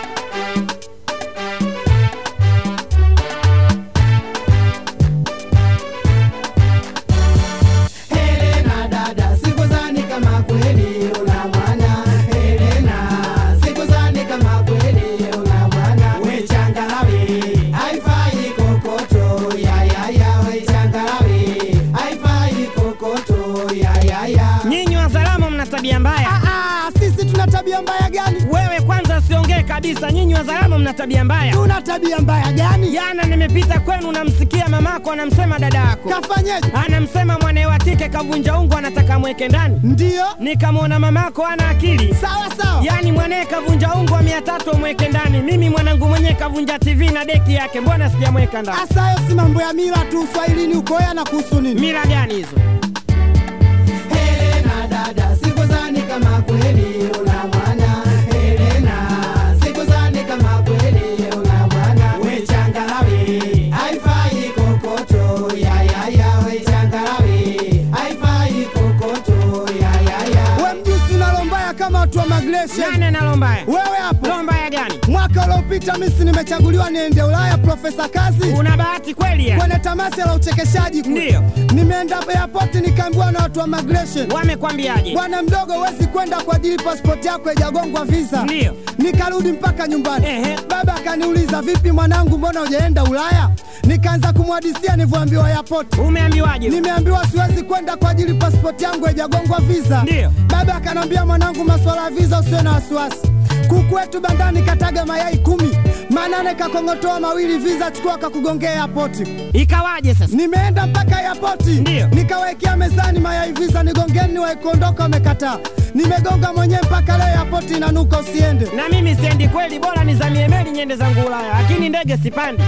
Helena dada, sikuzani kama kweli una mwana. Helena, sikuzani kama kweli una mwana. We changarawe, haifai kokoto, ya ya ya. We changarawe, haifai kokoto, ya ya ya. Nyinyi wazalamo mna tabia mbaya. Ah, sisi tuna tabia mbaya gani? Wewe kwanza usiongee kabisa. Nyinyi wazalamo mna tabia mbaya. Tuna tabia mbaya gani? Jana nimepita kwenu, namsikia mamako anamsema dada yako, Kafanyeje? anamsema mwanae wa kike kavunja ungo, anataka mweke ndani. Ndiyo, Nikamwona mamako ana akili, sawa sawa. yaani mwanae kavunja ungo wa mia tatu amweke ndani. Mimi mwanangu mwenyewe kavunja TV na deki yake, mbona sijamweka ndani? Asa hayo si mambo ya mila tu, uswahilini uko ya na kuhusu nini? Mila gani hizo? Helena dada, sikuzani kama kweli una mwana. Helena, sikuzani kama kweli una mwana. We changarawe, haifai kokoto, ya ya ya. We changarawe, haifai kokoto, ya ya ya. We mjusi unalo mbaya kama watu wa migration. Nani analo mbaya? Wewe hapo, Lo mbaya gani? mwaka uliopita misi nimechaguliwa niende Ulaya, Profesa Kazi Una bahati kweli ya? kwenye tamasha la uchekeshaji kule. Ndiyo. Nimeenda airport nikaambiwa na watu wa migration Wamekwambiaje? Bwana mdogo, huwezi kwenda kwa ajili pasipoti yako haijagongwa visa. Ndiyo. Nikarudi mpaka nyumbani. Ehe. Baba akaniuliza vipi mwanangu, mbona hujaenda Ulaya? Nikaanza kumhadisia nilivyoambiwa airport. Umeambiwaje? Nimeambiwa siwezi kwenda kwa ajili pasipoti yangu haijagongwa visa. Ndiyo. Baba akanambia, mwanangu, masuala ya visa usiwe na wasiwasi. Kuku wetu bandani kataga mayai kumi, manane kakong'otoa mawili, visa chukua kakugongea airport. Ikawaje sasa? Nimeenda mpaka airport Ndiyo. nikawekea mezani mayai visa, nigongeni waikuondoka, wamekataa. Nimegonga mwenyewe mpaka leo airport inanuka, usiende. Na mimi siendi kweli, bora nizamie meli nyende zangu Ulaya, lakini ndege sipandi.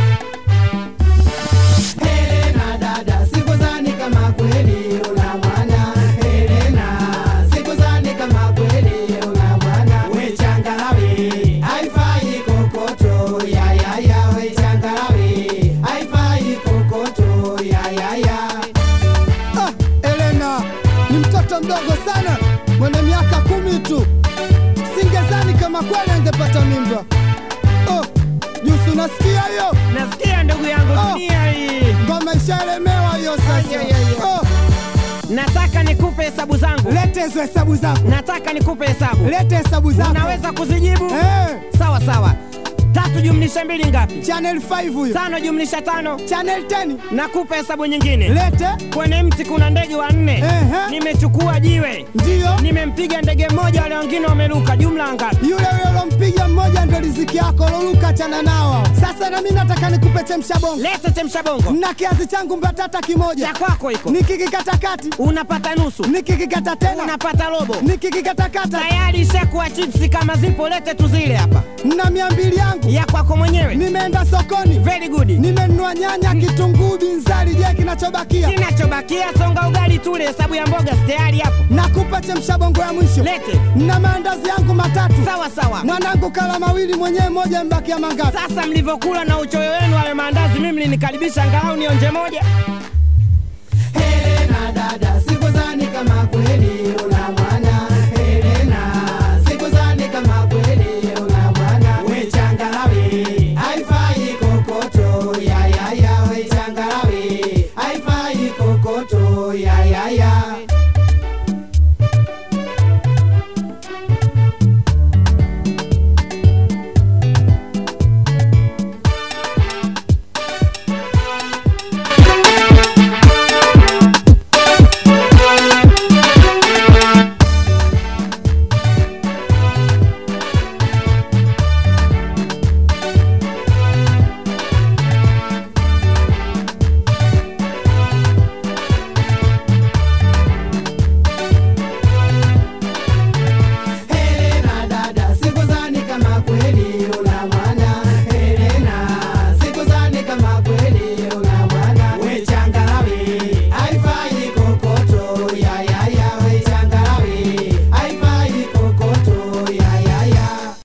Helena dada, sikuzani kama kweli una mwana. Helena, sikuzani kama kweli una mwana. We changarawe, haifai kokoto, ya ya ya. We changarawe, haifai kokoto, ya ya ya. Ah, Elena ni mtoto mdogo sana mwenye miaka kumi tu, singezani kama kweli angepata mimba. Oh, Jusi, unasikia hiyo Nasikia ndugu yangu, Oh. dunia hii. ngoma ishaelemewa hiyo Ay, sasa. ay, ay, ay. Oh, Nataka nikupe hesabu zangu, lete hizo hesabu zako, nataka nikupe hesabu. lete hesabu zako. Unaweza kuzijibu? Eh, Sawa sawa. Tatu jumlisha mbili ngapi? channel 5 huyo, Tano jumlisha tano. channel 10 Nakupa hesabu nyingine. lete. Kwenye mti kuna ndege wanne. Ehe. Nimechukua jiwe, Ndiyo nimempiga ndege mmoja, wale wengine wameruka. Jumla ngapi? yule yule ulompiga mmoja ndo riziki yako, loluka chana nao. Sasa na mimi nataka nikupe chemsha bongo, Leta chemsha bongo na kiazi changu mbatata kimoja, cha kwako iko, nikikikata kati, unapata nusu, nikikikata tena, unapata robo. nikikikatakata Tayari ishakuwa chipsi, kama zipo lete tuzile hapa, na mia mbili yangu. ya kwako mwenyewe. Nimeenda sokoni, Very good. nimenunua nyanya, kitunguu, binzari. Je, kinachobakia Kinachobakia songa ugali tule, hesabu ya mboga si tayari hapo. nakupa chemsha bongo ya mwisho, Lete na maandazi yangu matatu. sawa sawa. Mwanangu kala mawili, mwenyewe moja, mbakia mangapi? Sasa mlivyokula na uchoyo wenu hayo maandazi, mimi mlinikaribisha angalau nionje moja. Helena dada, sikuzani kama kweli